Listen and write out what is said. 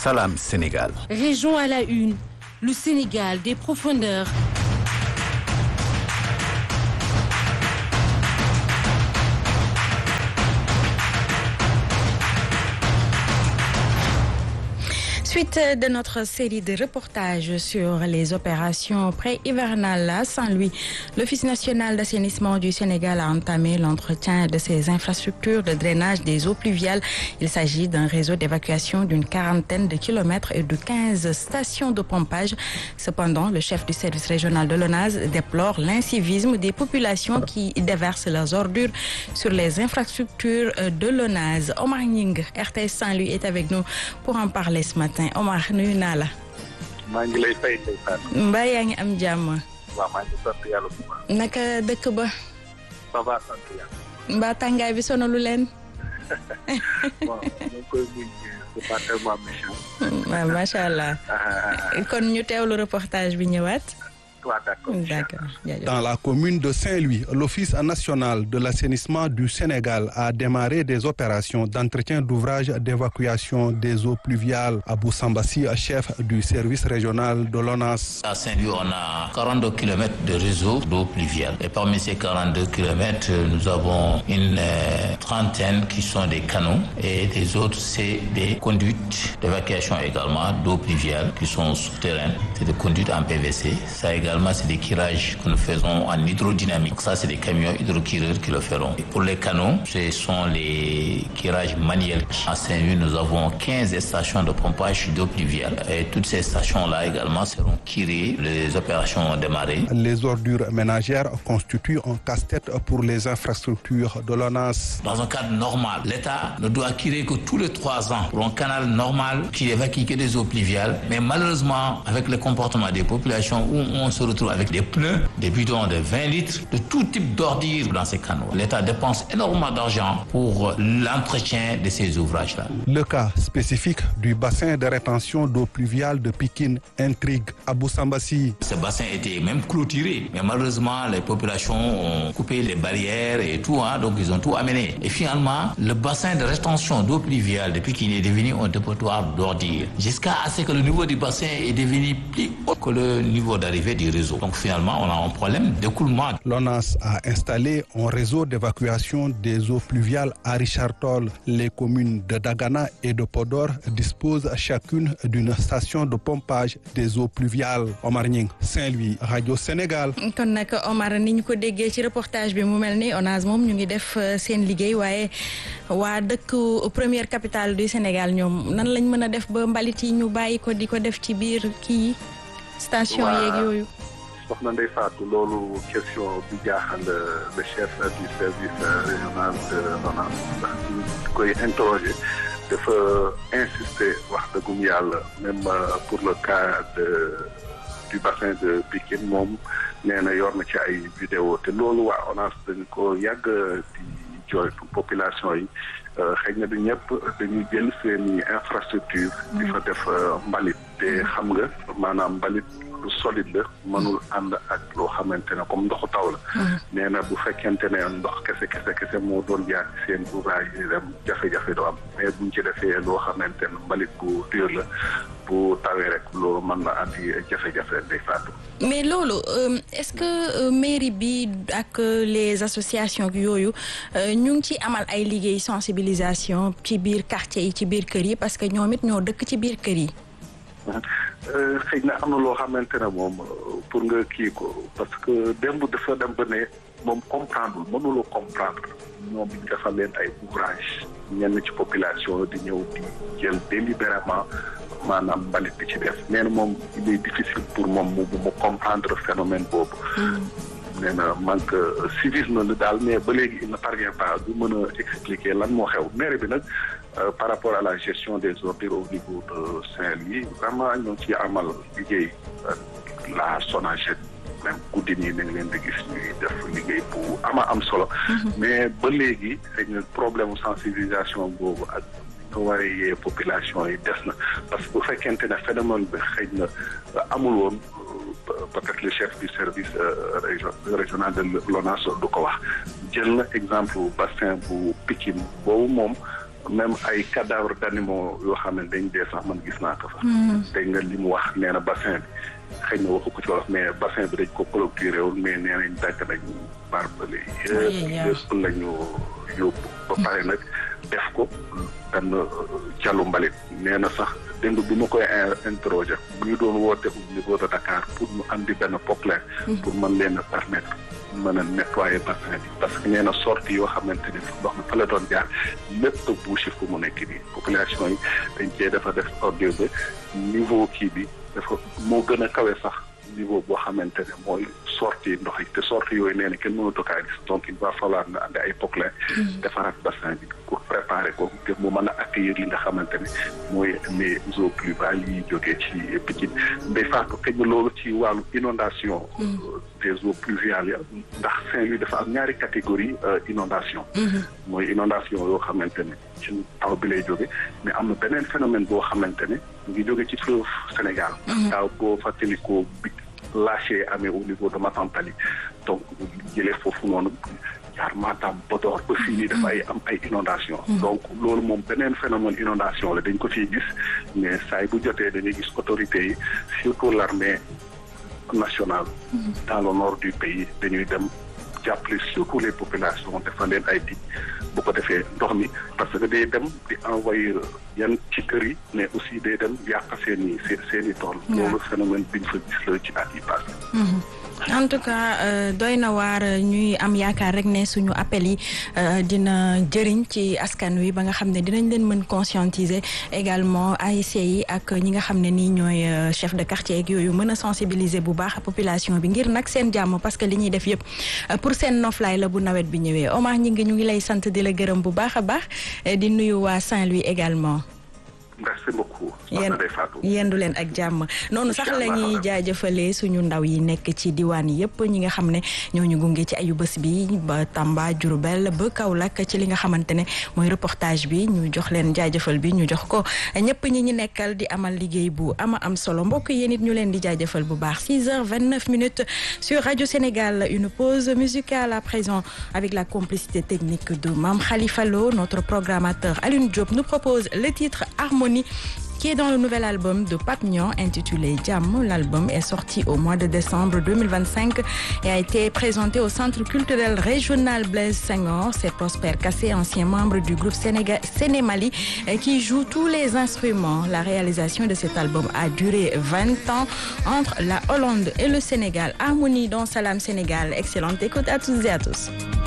Salam Sénégal. Région à la une, le Sénégal des profondeurs. Suite de notre série de reportages sur les opérations pré-hivernales à Saint-Louis, l'Office national d'assainissement du Sénégal a entamé l'entretien de ses infrastructures de drainage des eaux pluviales. Il s'agit d'un réseau d'évacuation d'une quarantaine de kilomètres et de 15 stations de pompage. Cependant, le chef du service régional de l'ONAS déplore l'incivisme des populations qui déversent leurs ordures sur les infrastructures de l'ONAS. Omar Ning, RTS Saint-Louis, est avec nous pour en parler ce matin. Omar nuyu naa la. maa ngi lay fay Ndeye Fatou. mbaa yaa ngi am jàmm. waaw maa ngi sant yàlla bu baax. naka dëkk ba. ça va sant yàlla. mbaa tàngaay bi sonalu leen. bon ñu koy muñ c'est pas tellement méchant. waaw macha allah. kon ñu teewlu reportage bi ñëwaat. D'accord. Dans la commune de Saint-Louis, l'Office national de l'assainissement du Sénégal a démarré des opérations d'entretien d'ouvrages d'évacuation des eaux pluviales. Abou Sambassi, chef du service régional de l'ONAS. À Saint-Louis, on a 42 km de réseau d'eau pluviale. Et parmi ces 42 km, nous avons une euh, trentaine qui sont des canaux et des autres, c'est des conduites d'évacuation également d'eau pluviale qui sont souterraines. C'est des conduites en PVC. Ça également c'est des tirages que nous faisons en hydrodynamique. Ça, c'est des camions hydrokireurs qui le feront. Et pour les canaux, ce sont les tirages manuels. À Saint-Louis, nous avons 15 stations de pompage d'eau pluviale. Et toutes ces stations-là également seront kirées. Les opérations ont démarré. Les ordures ménagères constituent un casse-tête pour les infrastructures de l'ONAS. Dans un cadre normal, l'État ne doit kirer que tous les trois ans pour un canal normal qui évacue que des eaux pluviales. Mais malheureusement, avec le comportement des populations où on se retrouve avec des pneus, des bidons de 20 litres, de tout type d'ordures dans ces canaux. L'État dépense énormément d'argent pour l'entretien de ces ouvrages-là. Le cas spécifique du bassin de rétention d'eau pluviale de Pikine intrigue Abou Sambassi. Ce bassin était même clôturé, mais malheureusement, les populations ont coupé les barrières et tout, hein, donc ils ont tout amené. Et finalement, le bassin de rétention d'eau pluviale de Pikine est devenu un dépotoir d'ordures, jusqu'à ce que le niveau du bassin est devenu plus haut que le niveau d'arrivée du réseau. Donc finalement, on a un problème d'écoulement. L'ONAS a installé un réseau d'évacuation des eaux pluviales à Richard Toll. Les communes de Dagana et de Podor disposent chacune d'une station de pompage des eaux pluviales. Omar Nying, Saint-Louis, Radio Sénégal. kon nag Omar ni ñu ko déggee ci reportage bi mu mel ni ONAS moom ñu ngi def seen liggéey waaye waa dëkk première capitale du Sénégal ñoom nan lañ mën a def ba mbalit yi ñu bàyyi ko di ko def ci biir kii station yeeg yooyu. soxna Ndeye Fatou loolu question bi jaaxal le chef du service régional de l'ONAS ndax ñu koy interroger dafa insister wax dëggum yàlla même pour le cas de du bassin de Pikine moom nee na yor na ci ay vidéo te loolu waa ONAS dañ ko yàgg di jooytu population yi xëy na du ñëpp dañuy jël seeni infrastructure di fa def mbalit te xam nga maanaam mbalit lu solide la mënul ànd ak loo xamante ne comme ndoxu taw la nee na bu fekkente ne ndox kese kese kese moo doon jaar ci seen ouvrage yi dem jafe-jafe doo am mais buñ ci defee loo xamante ne mbalit bu dur la bu tawee rek loolu mën na andi jafe-jafe day faatu mais loolu est-ce que mairie bi ak les associations yooyu ñu ngi ci amal ay liggéey sensibilisation ci biir quartier yi ci biir kër yi parce que ñoom it ñoo dëkk ci biir kër yi xëy na am na loo xamante ne moom pour nga kii ko parce que démb dafa dem ba ne moom comprendre mënuloo comprendre ñoom ñu defal leen ay ouvrage ñenn ci population di ñëw di jël délibérément maanaam mbalit bi ci def nee na moom il est difficile pour moom mu mu comprendre phénomène boobu nee na manque civisme la daal mais ba léegi il ne parvient pas du mën a expliquer lan moo xew maire bi nag par rapport à la gestion des ordures au niveau de Saint-Louis vraiment ñoo ngi ciy amal liggéey la SONAGED même guddi nii nañ leen di gis ñuy def liggéey bu ama am solo mais ba léegi xëy na problème sensibilisation boobu ak nga waree yee population yi des na parce que bu fekkente ne phénomène bi xëy na amul woon peut-être le chef du service régional de l'ONAS du ko wax jël na exemple bassin bu Pikine boobu moom même ay cadavre d'animaux yoo xam ne dañ dee sax man gis naa ko fa. dañ nga li mu wax nee na bassin bi xëy na waxu ko ci wolof mais bassin bi dañ ko clôturé wul mais nee nañ dagg nañ barbelé yëpp yëpp lañu yóbbu ba pare nag def ko benn calu mbalit nee na sax démb bi ma koy interroger bu ñu doon woote au niveau de Dakar pour mu andi benn poclain pour mën leen a permettre mën a nettoyer bassin bi parce que nee na sortie yoo xamante ni ndox mi fa la doon jaar lépp a bouché fu mu nekk nii population yi dañ cee dafa def ordre ba niveau kii bi dafa moo gën a kawe sax niveau boo xamante ne mooy sortie ndox yi te sortie yooyu nee na kenn mënatu kaa gis donc il va falloir na andi ay poclain defaraat bassin bi pour préparer ko ngir mu mën a accueillir li nga xamante ne mooy les eaux pluviales yi jógee ci Pikine day faatu xëy na loolu ci wàllu inondation des eaux pluviales ya ndax Saint-Louis dafa am ñaari catégorie inondation mooy inondation yoo xamante ne ci taw bi lay jóge mais am na beneen phénomène boo xamante ne mu ngi jóge ci fleuve Sénégal daaw boo fàttalikoo bi lâché amee au niveau de Matantali donc jëlee foofu noonu jaar Matam Podor ba fii nii dafa ay am ay inondation donc loolu moom beneen phénomène inondation la dañ ko ciy gis mais saay bu jotee dañuy gis autorités yi surtout l'armée nationale dans le nord du pays dañuy dem jàppale surtout les populations defal leen ay dig bu ko defee ndox mi parce que day dem di envoyer yan ci kër yi mais aussi day dem yàq seen i seen i tool loolu phénomène biñ fa gis la ci at yi passé en tout cas doy na waar ñuy am yaakaar rek ne suñu appel yi dina jëriñ ci askan wi ba nga xam ne dinañ leen mën conscientiser également ASC yi ak ñi nga xam ne nii ñooy chef de quartier ak yooyu mën a sensibiliser bu baax population bi ngir nag seen jàmm parce que li ñuy def yëpp pour seen noflaay la bu nawet bi ñëwee Omar ñi ngi ñu ngi lay sant di la gërëm bu baax a baax di nuyu waa Saint-Louis également. merci beaucoup. yendu leen ak jàmm noonu sax la ñuy jaajëfalee suñu ndaw yi nekk ci diwaan yëpp ñi nga xam ne ñooñu gunge ci ayu bés bi ba Tamba Diourbel ba Kaolack ci li nga xamante ne mooy reportage bi ñu jox leen jaajëfal bi ñu jox ko ñëpp ñi ñi nekkal di amal liggéey bu ama am solo mbokk yéen it ñu leen di jaajëfal bu baax 6 heures 29 minutes sur Radio Sénégal une pause musicale à présent avec la complicité technique de Mame Khalifa Lo notre programmateur Alioune Diop nous propose le titre Harmonie qui est dans le nouvel album de Pape Niang intitulé Jàmm. L'album est sorti au mois de décembre 2025 et a été présenté au Centre culturel régional Blaise Senghor. C'est Prosper Kassé, ancien membre du groupe Sénégal Sénémali, qui joue tous les instruments. La réalisation de cet album a duré 20 ans entre la Hollande et le Sénégal. Harmonie dans Salam Sénégal. Excellente écoute à toutes et à tous.